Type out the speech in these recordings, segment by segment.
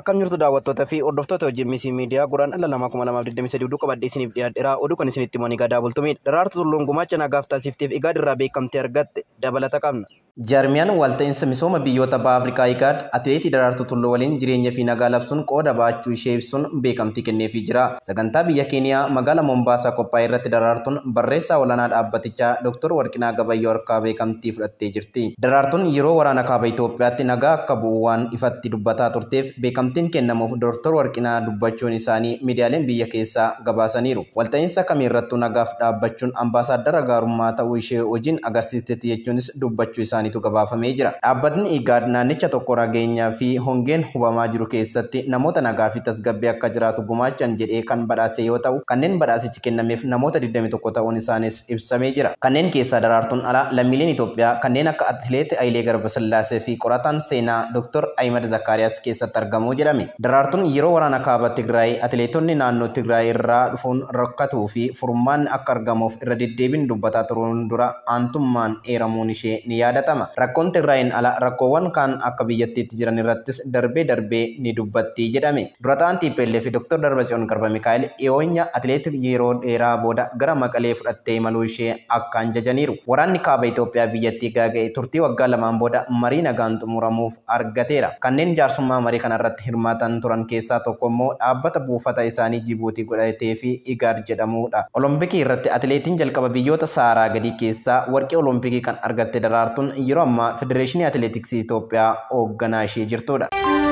Akkam jirtu daawwattootaa fi hordoftoota hojii misii miidiyaa guraan dhala namaa kuma lamaaf 23 oduu qabadhee isiniif dhiyaadheera. Oduu kan isinitti himu gadaa bultumidha. Daraartuu Tulluun gumaacha nagaaf taasifteef Igaad irraa beekamtee argatte dabalata qabna. Jaarmiyaan walta'iinsa misooma biyyoota baha Afrikaa Igaad atileetii Daraartuu Tulluu waliin jireenya fi nagaa labsuun qooda baachuu ishee ibsuun beekamtii kenneefii jira. Sagantaa biyya Keeniyaa magaalaa Mombaasaa qophaa'e irratti Daraartuun barreessaa olaanaa dhaabbatichaa Dr. Warqinaa Gabayyoo harkaa beekamtii fudhattee jirti. Daraartuun yeroo waraana kaaba Itoophiyaatti nagaa akka bu'u waan ifatti dubbataa turteef beekamtiin kennamuuf Dr. Warqinaa dubbachuun isaanii miidiyaaleen biyya keessaa gabaasaniiru. Walta'iinsa kamiirrattuu nagaaf dhaabbachuun ambaasaaddara gaarummaa ta'uu ishee hojiin agarsiistetti jechuunis dubbachuu isaanii. isaaniitu gabaafamee jira. Dhaabbatni Igaad naannicha tokko nageenyaa fi hongeen hubamaa jiru keessatti namoota nagaa fi tasgabbii akka jiraatu gumaachan jedhee kan badhaase yoo ta'u kanneen badhaasichi kennameef namoota 21 ta'uun isaanis ibsamee jira. Kanneen keessaa daraartuun ala lammiileen Itoophiyaa kanneen akka atileet Hayilee Garbasillaasee fi qorataan seenaa Dr. Ahimad Zakkaariyaas keessatti argamuu jedhame. Daraartuun yeroo waraana kaaba Tigraay atileetonni naannoo Tigraay irraa dhufuun rakkatuu fi furmaanni akka argamuuf irra deddeebiin dubbataa turuun dura aantummaan eeramuun ishee ni yaadatama. Rakkoon Tigraayin ala rakkoowwan kaan akka biyyattiitti jiran irrattis darbee darbee ni dubbatti jedhame. Durataan TPLF fi Dr. Darbatsiyoon Garba Mikaa'el dhiyoonya atileetii yeroo dheeraa booda gara Maqalee fudhattee imaluu ishee akkaan jajaniiru. Waraanni kaaba Itoophiyaa biyyattii gaaga'e turtii waggaa lamaan booda marii nagaan xumuramuuf argateera. Kanneen jaarsummaa marii kanarratti hirmaatan turan keessaa tokko immoo dhaabbata buufata isaanii Jibuutii godhatee fi Igaad jedhamudha. Olompikii irratti atileetiin jalqaba biyyoota Saaraa gadii keessaa warqee olompikii kan argatte daraartuun yeroo ammaa federeeshinii atileetiksii Itoophiyaa hoogganaa ishee jirtudha.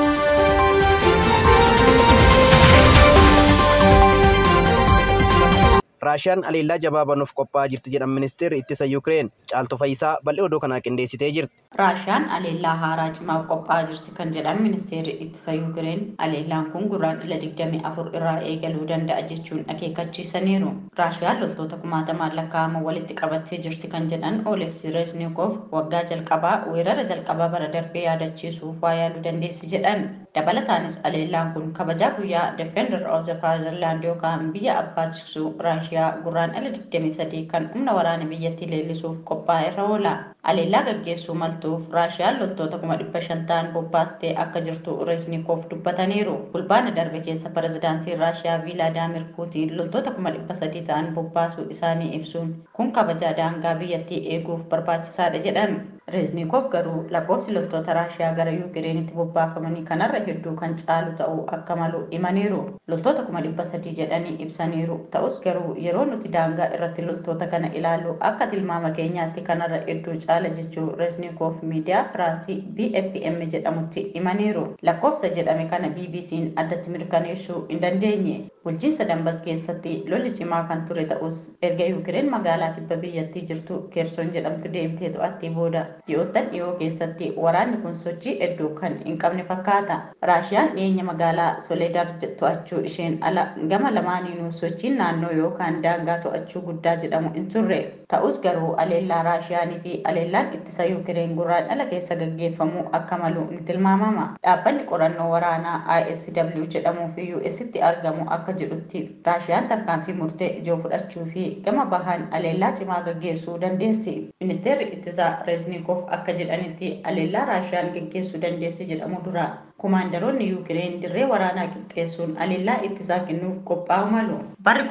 Raashiyaan aleellaa jabaa banuuf qophaa'aa jirti jedhan ministeerri ittisa Yukireen caaltu fayyisaa bal'ee oduu kanaa qindeessitee jirti. Raashiyaan aleellaa haaraa cimaaf qophaa'aa jirti kan jedhan ministeerri ittisa Yukireen aleellaan kun guraandhala 24 irraa eegaluu danda'a jechuun akeekkachiisaniiru. Raashiyaan loltoota kumaatamaan lakkaa'aman walitti qabattee jirti kan jedhan Oleksii Reznikov waggaa jalqabaa weerara jalqabaa bara darbee yaadachiisuuf waa yaaluu dandeessi jedhan. Dabalataanis aleellaan kun kabajaa guyyaa Defender of the Fatherland yookaan biyya abbaa tiksuu Raashiyaa guraandhala 23 kan humna waraana biyyattii leellisuuf qophaa'e irra oola. Aleellaa gaggeessuu maltuuf Raashiyaan loltoota kuma dhibba shan ta'an bobbaastee akka jirtu Reznikov dubbataniiru. Fulbaana darbe keessa pirezidaantiin Raashiyaa Vilaadaamir Puutiin loltoota kuma dhibba sadii ta'an bobbaasuu isaanii ibsuun kun kabajaa daangaa biyyattii eeguuf barbaachisaadha jedhan. Reznikov garuu lakkoofsi loltoota Raashiyaa gara Yukireenitti bobbaafamanii kanarra hedduu kan caalu ta'uu akka malu himaniiru. Loltoota kuma dhibba sadii jedhanii ibsaniiru. Ta'us garuu yeroo nuti daangaa irratti loltoota kana ilaallu akka tilmaama keenyaatti kanarra hedduu caala jechuu Reznikov miidiyaa Firaansii BFM jedhamutti himaniiru. Lakkoofsa jedhame kana BBC'n addatti mirkaneessuu hin dandeenye. Bulchiinsa Dambas keessatti lolli cimaa kan ture ta'us erga Yukireen magaalaa kibba biyyattii jirtu Keerson jedhamtu deemtee to'attee booda ji'oottan dhiyoo keessatti waraanni kun sochii hedduu kan hin qabne fakkaata. Raashiyaan dhiyeenya magaalaa Soledar to'achuu isheen ala gama lamaaniinuu sochiin naannoo yookaan daangaa to'achuu guddaa jedhamu hin turre. Ta'us garuu aleellaa Raashiyaanii fi aleellaan ittisa Yukireen guraandhala keessa gaggeeffamuu akka malu ni tilmaamama. Dhaabbanni qorannoo waraanaa ISW jedhamuu fi US'tti argamu akka jedhutti Raashiyaan tarkaanfii murtee ijoo fudhachuu fi gama bahaan aleellaa cimaa gaggeessuu dandeessi. Ministeerri ittisaa Reznikov akka jedhanitti aleellaa Raashiyaan gaggeessuu dandeessi jedhamu dura kumaandaroonni Yukireen dirree waraanaa qixxeessuun aleellaa ittisaa kennuuf qophaa'u malu. Barri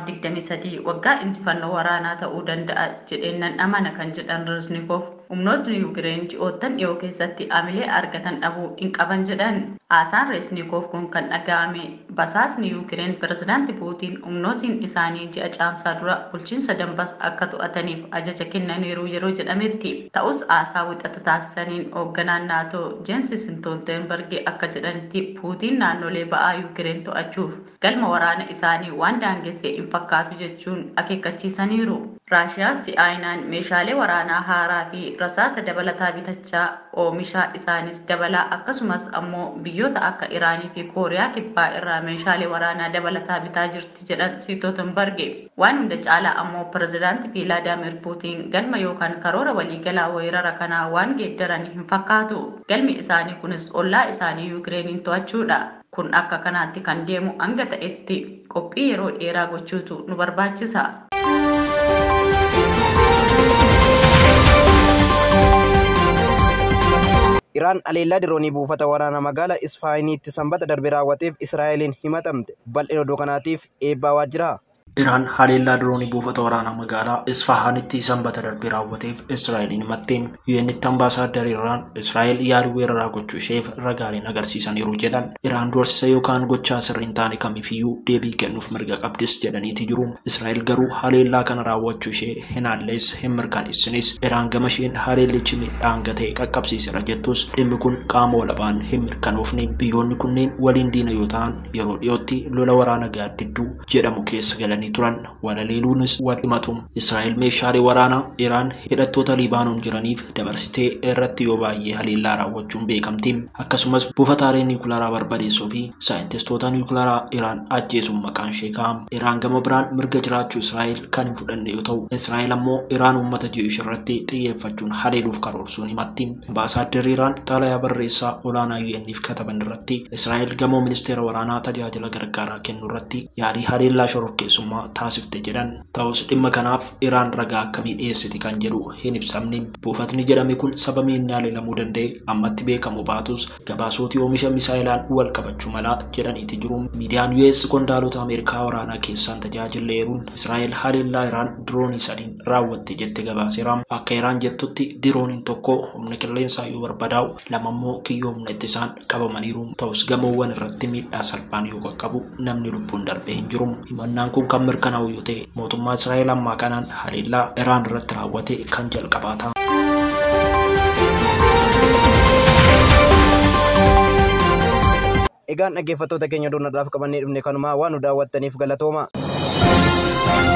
2023 waggaa injifannoo waraanaa ta'uu danda'a jedheen nan amana kan jedhan Reznikov humnootni Yukireen ji'oottan dhiyoo keessatti amilee argatan dhabuu hin qaban jedhan. Haasaan Reznikov kun kan dhaga'ame basaasni Yukireen pirezidaanti Puutiin humnootiin isaanii ji'a caamsaa dura bulchiinsa Dambas akka to'ataniif ajaja kennaniiru yeroo jedhametti. Ta'us haasaa wixata taasisaniin hoogganaan naatoo Jeensi Stoltenberg akka jedhanitti Puutiin naannolee ba'aa Yukireen to'achuuf galma waraana isaanii waan daangessee hin fakkaatu jechuun akeekkachiisaniiru. Raashiyaan si'aayinaan meeshaalee waraanaa haaraa fi rasaasa dabalataa bitachaa oomishaa isaanis dabalaa akkasumas ammoo biyyoota akka Iraanii fi Kooriyaa kibbaa irraa meeshaalee waraanaa dabalataa bitaa jirti jedhan Stoltenberg. Waan hunda caalaa ammoo pirezidaanti Vilaadaamir Puutiin galma yookaan karoora waliigalaa weerara kanaa waan geeddaran hin fakkaatu. Galmi isaanii kunis ollaa isaanii Yukireeniin to'achuudha. Kun akka kanaatti kan deemu hanga ta'etti qophii yeroo dheeraa gochuutu nu barbaachisa. Iraan aleellaa diroonii buufata waraanaa magaalaa Isfaayiniitti sanbata darbe raawwateef Israa'eliin himatamte. Bal'ina oduu kanaatiif eebbaa waajjiraa. Iraan haleellaa diroonii buufata waraanaa magaalaa Isfahaanitti sanbata darbe raawwateef Israa'eliin himatteen yuunitti ambaasaaddar Iraan Israa'el yaadii weeraraa gochuu isheef ragaaleen agarsiisaniiru jedhan. Iraan doorsisa yookaan gochaa sirrii hin taane kamiifiyyuu deebii kennuuf mirga qabdis jedhaniiti jiru. Israa'el garuu haleellaa kana raawwachuu ishee hin haalles hin mirkaneessinis. Iraan gama isheen haleellichi miidhaan gatee qaqqabsiiseera jettus dhimmi kun qaama walabaan hin mirkanoofne. Biyyoonni kunneen waliin diina yoo ta'an yeroo dhiyootti lola waraana gaaddidduu jedhamu keessa galanii turan walaleeluunis wal himatu israa'el meeshaalee waraanaa iraan hidhattoota libaanoon jiraniif dabarsitee irratti yoo baay'ee haleellaa raawwachuun beekamti akkasumas buufataalee niwukilaraa barbadeessuu fi saayintistoota niwukilaraa iraan ajjeesuun maqaan ishee kaa'ama iraan gama biraan mirga jiraachuu israa'el kan hin fudhanne yoo ta'u israa'el ammoo iraan uummata ji'uush irratti xiyyeeffachuun haleeluuf karoorsuun himatti ambaasaaddar iraan xalayaa barreessaa olaanaa UN'if kataban irratti israa'el gamoo ministeera waraanaa tajaajila gargaaraa kennu irratti yaalii haleellaa shororkeessummaa taasifte jedhan ta'us dhimma kanaaf iraan ragaa akkamii dhiyeessiti kan jedhu hin ibsamne buufatni jedhame kun sababa inni haleelamuu danda'e ammatti beekamu baatus gabaasootii oomisha misaayilaan wal qabachuu malaa jedhaniiti jiru miidiyaan US qondaalota ameerikaa waraanaa keessaan tajaajileeruun israa'el haleellaa iraan diroonii sadiin raawwatte jette gabaaseera akka iraan jettutti dirooniin tokko humna qilleensaa yoo barbadaa'u lamammoo kiyyoo humna ittisaan qabamaniiru ta'us gamoowwan irratti miidhaa salphaan yoo qaqqabu namni lubbuun darbee hin jiru himannaan kun kan mirkanaa'u yoo ta'e mootummaa Israa'el ammaa kanaan haleellaa Iraan irratti raawwate kan jalqabaata. Egaan dhaggeeffattoota keenya doonadhaaf qabannee dhufne kanumaa waan nu daawwattaniif galatooma.